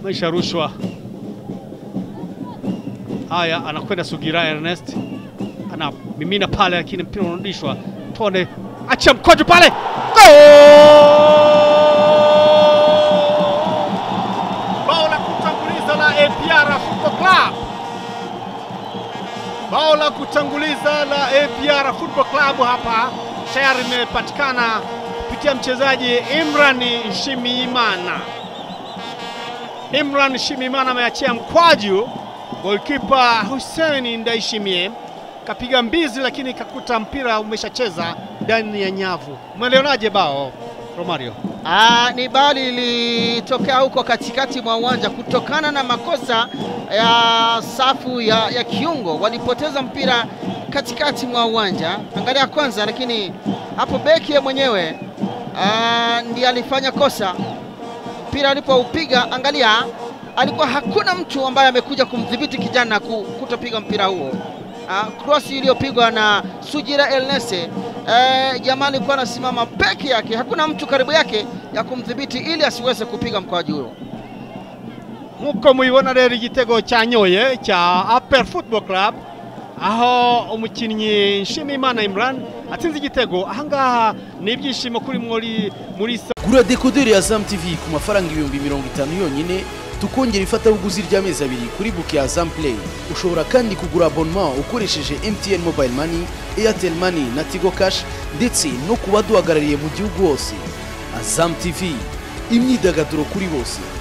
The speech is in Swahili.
maisha rushwa. Haya, anakwenda Sugira Ernest, anamimina pale, lakini mpira unarudishwa. Tuone, acha mkojo pale, bao la kutanguliza la APR Football Club, bao la kutanguliza la APR Football Club hapa tayari imepatikana kupitia mchezaji Imran Shimimana. Imran Shimimana ameachia mkwaju, golkipa Hussein Ndaishimie kapiga mbizi, lakini kakuta mpira umeshacheza ndani ya nyavu. Umelionaje bao Romario? Ah, ni bao lilitokea huko katikati mwa uwanja kutokana na makosa ya safu ya, ya kiungo, walipoteza mpira katikati mwa uwanja. Angalia kwanza, lakini hapo beki ye mwenyewe ah, ndiye alifanya kosa mpira alipoupiga. Angalia, alikuwa hakuna mtu ambaye amekuja kumdhibiti kijana ku- kutopiga mpira huo. Uh, cross iliyopigwa na Sujira Elnese eh, jamaa alikuwa anasimama peke yake, hakuna mtu karibu yake ya kumdhibiti ili asiweze kupiga mkwaju huo. nk'uko mubibona rero igitego cyanyoye cya APR Football Club aho umukinnyi Nshimiyimana Imran atsinze igitego ahangaha ni ibyishimo kuri muri muri gura dekoderi ya Azam TV ku mafaranga ibihumbi mirongo itanu yonyine tukongera ifatabuguzi ry'amezi abiri kuri buke ya Azam Play ushobora kandi kugura abonnement ukoresheje MTN Mobile Money Airtel Money na Tigo Cash ndetse no ku baduhagarariye mu gihugu hose Azam TV imyidagaduro kuri bose